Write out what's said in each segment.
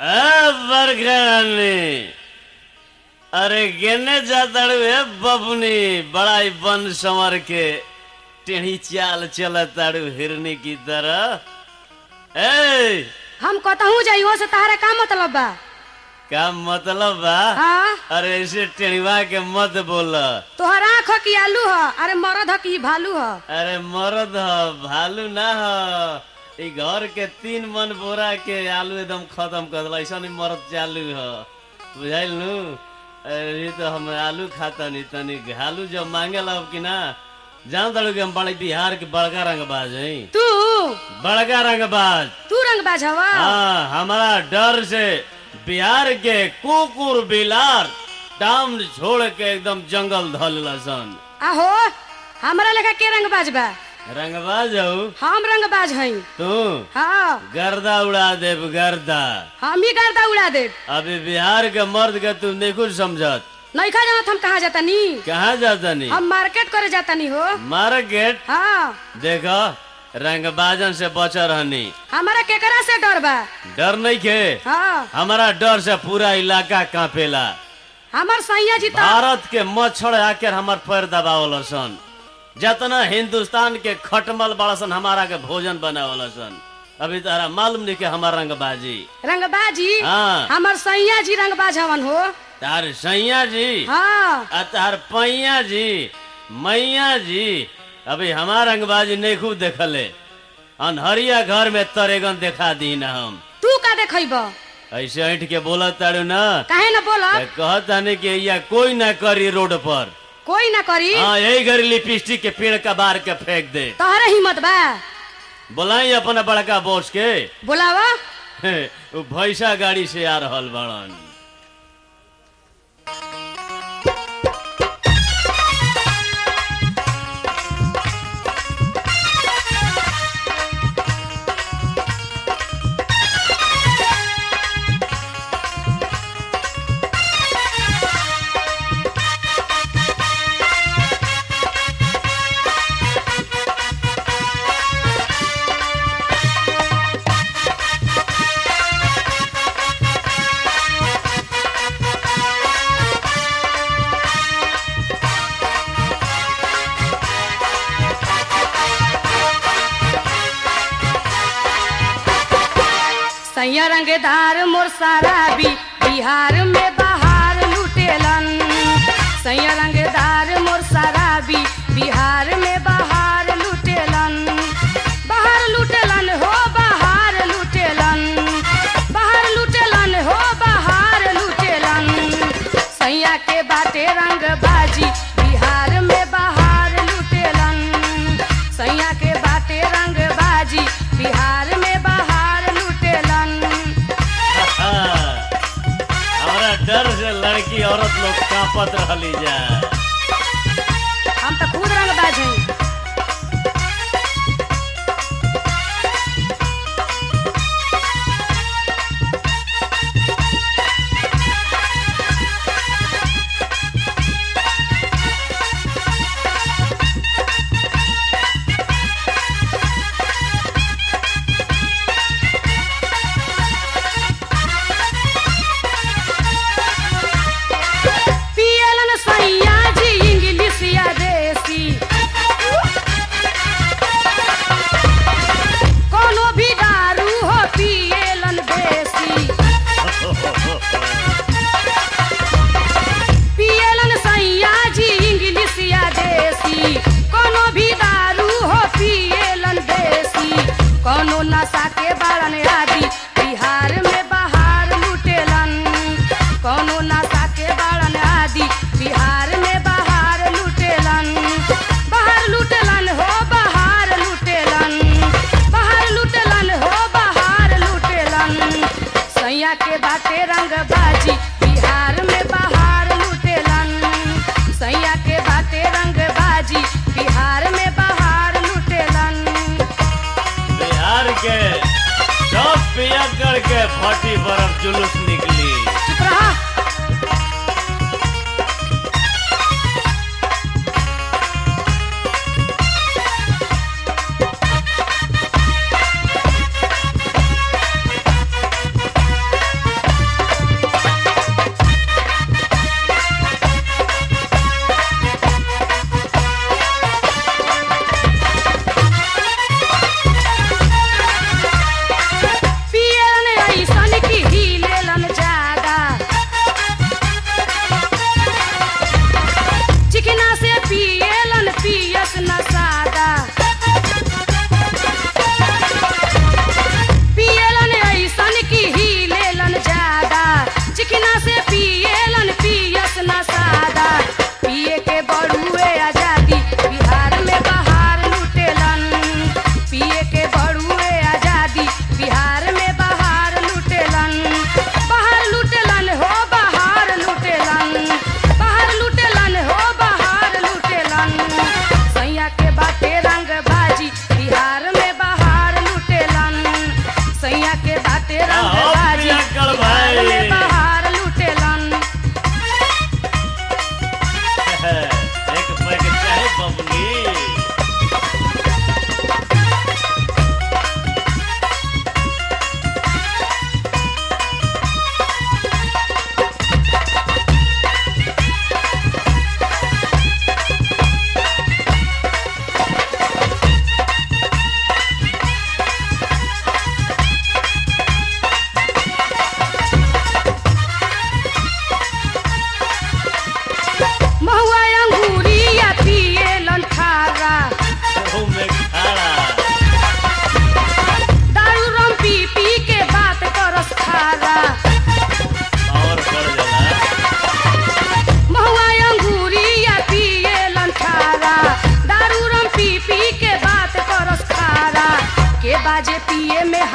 बरखरानी अरे गेने जाताड़ू है बबनी बड़ा ही बन संवर के टेढ़ी चाल चलताड़ू हिरनी की तरह ए हम कतहू जाइयो से तारा का मतलब बा का मतलब बा हाँ अरे ऐसे टेढ़ीवा के मत बोल तोहर आँख ह कि आलू ह अरे मरद ह कि भालू ह अरे मरद ह भालू ना ह ई घर के तीन मन बोरा के आलू एकदम खत्म कर दिला ऐसा नहीं मरद चालू ह बुझाइल नु अरे तो हम आलू खाता नहीं तनी घालू जब मांगेला अब कि ना जान दड़ू कि हम बड़े बिहार के बड़का रंगबाज हैं तू बड़का रंगबाज तू रंग बाज हवा हाँ हमारा डर से बिहार के कुकुर बिलार टाम छोड़ के एकदम जंगल धल सन आहो हमरा लेखा के रंग बाज बा रंगबाज हऊ हम रंग बाज हई तू हाँ गर्दा उड़ा देब गर्दा हम ही गर्दा उड़ा दे अभी बिहार के मर्द के तू नहीं कुछ समझत नईखा जानत हम कहाँ जाता नी कहाँ जाता नहीं हम मार्केट करे जाता नी हो मार्केट हाँ देखो रंगबाजन से बच रहनी हमारा केकरा से डर बा डर नहीं के हाँ हमारा डर से पूरा इलाका कांपेला हमार सैया जी तो भारत के मच्छर आकर हमार पैर दबावल सन जतना हिंदुस्तान के खटमल बड़ा सन हमारा के भोजन बनावल सन अभी तारा मालूम नहीं के हमार रंगबाजी रंगबाजी हाँ हमार सैया जी रंगबाज हवन हो तार सैया जी हाँ आ तार पैया जी मैया जी अभी हमार रंगबाजी नहीं खूब देखले अनहरिया घर में तरेगन देखा दी ना हम तू का देखब ऐसे ऐठ के बोलत तारू ना काहे न बोलब कहता नहीं कि या कोई ना करी रोड पर कोई ना करी हाँ यही घड़ी लिपस्टिक के पेड़ का बार के फेंक दे तोहरे हिम्मत बा बोलाई अपना बड़का बॉस के बोलावा वो भैसा गाड़ी से आ रहल बड़न सैया रंगदार मोर साराबी बिहार में बहार लुटेलन सैया रंगदार मोर साराबी बिहार में बहार लुटेलन बहार लुटेलन हो बहार लुटेलन बहार लुटेलन हो बहार लुटेलन सैया के बाटे रंग बाजी बिहार में बहार लुटेलन सैया के बाटे रंग बाजी बिहार में बहार लुटेलन हमारा डर से लड़की औरत लोग कांपत रहली जा हम तो खुद रंग बाज हई पियलन सैया जी इंग्लिश या देसी कोनो भी दारू हो पियलन बेसी पियलन सैया जी इंग्लिश या देसी कोनो भी दारू हो पियलन बेसी कोनो नशा के बारन आदि बिहार में बहार लुटेलन कोनो नशा के बारन आदि बिहार में बहार लुटेलन बहार लुटेलन हो बहार लुटेलन बहार लुटेलन हो बहार लुटेलन सैया के बाटे रंग बाजी बिहार में बहार लुटेलन सैया के बाटे रंग बाजी बिहार में बहार लुटेलन बिहार के सब पिया करके फटी बर्फ जुलूस निकली चुप रहा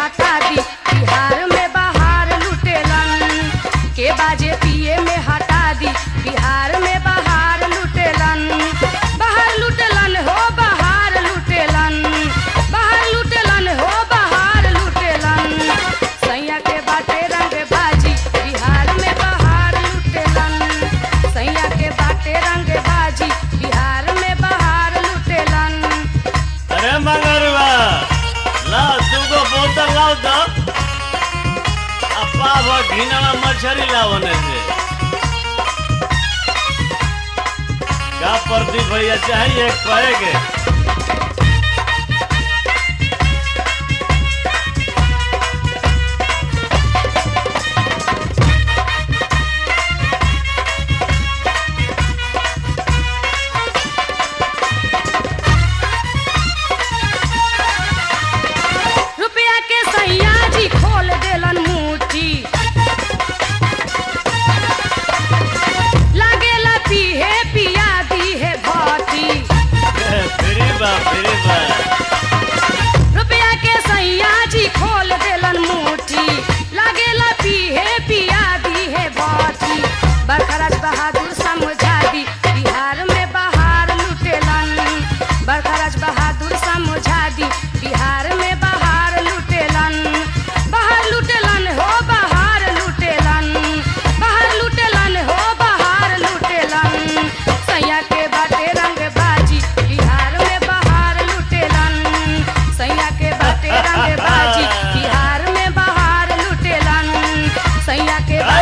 हटा दी बिहार में बाहर लुटेलन के बाजे पिए में हटा दी बिहार में बाहर लुटेलन बाहर लुटेलन हो बाहर लुटेलन बाहर लुटेलन हो बाहर लुटेलन सैया के बाटे रंग बाजी बिहार में बाहर लुटेलन सैया के बाटे रंग बाजी बिहार में बाहर लुटेलन अरे मंगरुआ लाओ तुमको बोतल लाओ तो अपा वो घिनवा मछली लाओ ने से का प्रदीप भैया चाहिए कहेगे रुपया के सैया जी खोल देलन मुट्ठी लागेला पीहे पिया दी है घाटी फ्री बा फ्री बा रुपया के सैया जी खोल देलन मुट्ठी लागेला पीहे पिया दी है घाटी बरखराज बहादुर समझा दी बिहार में बाहर लुटेलन बरखराज बहादुर समझा दी बिहार में बाहर लुटेलन बाहर लुटेलन हो बाहर लुटेलन बाहर लुटेलन हो बाहर लुटेलन सैया के बाटे रंग बाजी बिहार में बाहर लुटेलन सैया के बाटे रंग बाजी बिहार में बाहर लुटेलन सैया के